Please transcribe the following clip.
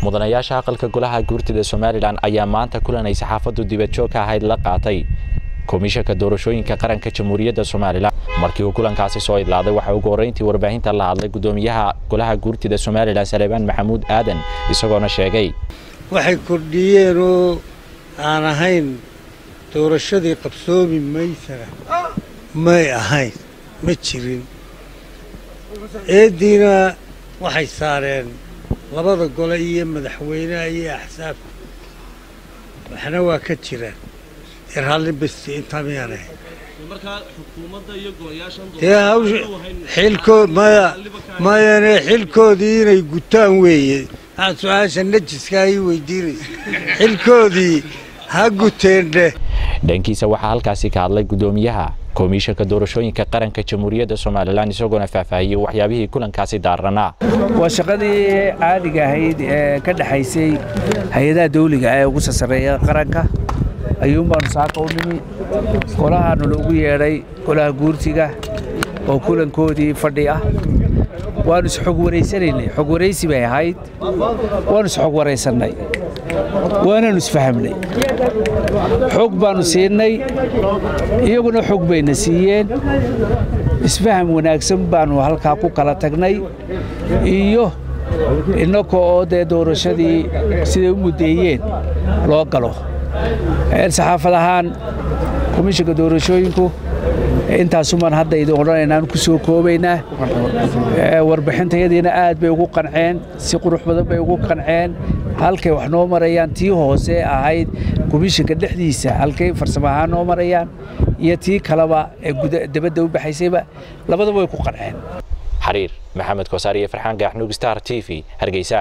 mudanayaasha aqalka golaha guurtida somalilan ayaa maanta kulan ay saxaafaddu dibadjoog ka ahayd la qaatay komishanka doorashooyinka qaranka jamhuuriyadda somalilan markii uu kulankaasi soo idlaaday waxaa ugu horreyntii warbaahinta la hadlay guddoomiyaha golaha guurtida somalilan saleebaan maxamuud aadan isagoona sheegay waxay kordhiyeen oo aan ahayn doorashadii qabsoomi maysana may ahayn ma jirin eeddiina waxay saareen labada gole iyo madaxweynaha iyo axsaabka waxna waa ka jiraan irhalli besti intaa miyaan ahayn dee hawsha xilkood maya mayane xilkoodii inay gutaan weeye waxaad su-aasha najiska ay weydiinaysa xilkoodii ha guteendhe dhankiisa waxaa halkaasi ka hadlay guddoomiyaha komishanka doorashooyinka qaranka jamhuuriyadda somalilan isagoona faahfaahiyey waxyaabihii kulankaasi daaranaa waa shaqadii caadiga ahayd ee ka dhexaysay hay-adaha dawliga ee ugu sasareeya qaranka ayuun baanu saaka u nimi golahaanu loogu yeedhay golaha guurtiga oo kulankoodii fadhi ah waannu isxog waraysanaynay xog waraysi bay ahayd waannu isxog waraysannay waanaannu isfahamnay xog baannu siinay iyaguna xog bayna siiyeen isfaham wanaagsan baannu halkaa ku kala tagnay iyo innaka oo dee doorashadii siday u muddeeyeen loo galo saxaafad ahaan komishanka doorashooyinku intaasumaan hadda idin odhanaynaan ku soo koobaynaa warbixintayadiina aad bay ugu qanceen si qurux badan bay ugu qanceen halkay wax noo marayaan tii hoose ahayd komishanka dhexdiisa halkay farsamo ahaan noo marayaan iyo tii kaleba ee dabadda u baxaysayba labadaba way ku qanceen xariir maxamed koosaar iyo farxaan gaaxnuug star t v hargeysa